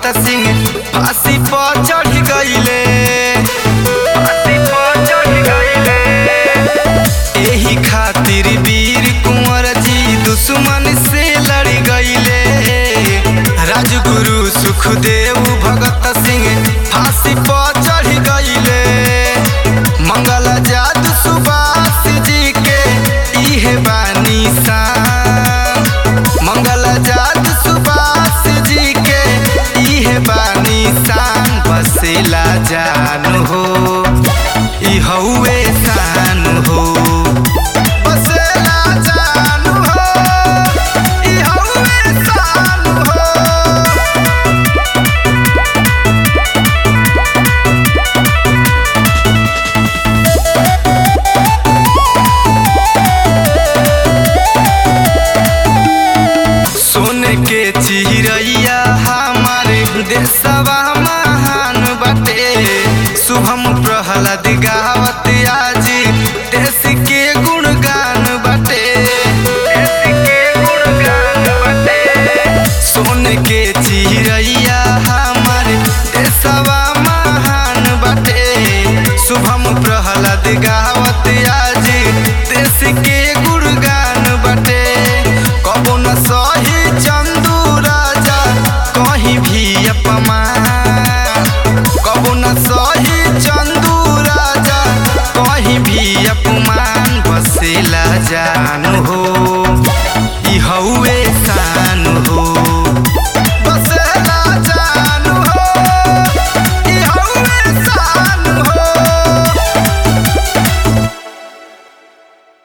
भगत सिंह फांसी पर चढ़ गईले फांसी पर चढ़ गईले एही खातिर वीर कुंवर जी दुश्मन से लड़ गईले राजगुरु सुखदेव भगत सिंह फांसी पर चढ़ गईले मंगल जादू सुभाष जी के इहे बानी शान मंगल जादू सुभाष जी के इहे बानी शान बसेला जान हो ई हउए शान हो बसेला जान हो ई हउए शान हो सोने के ची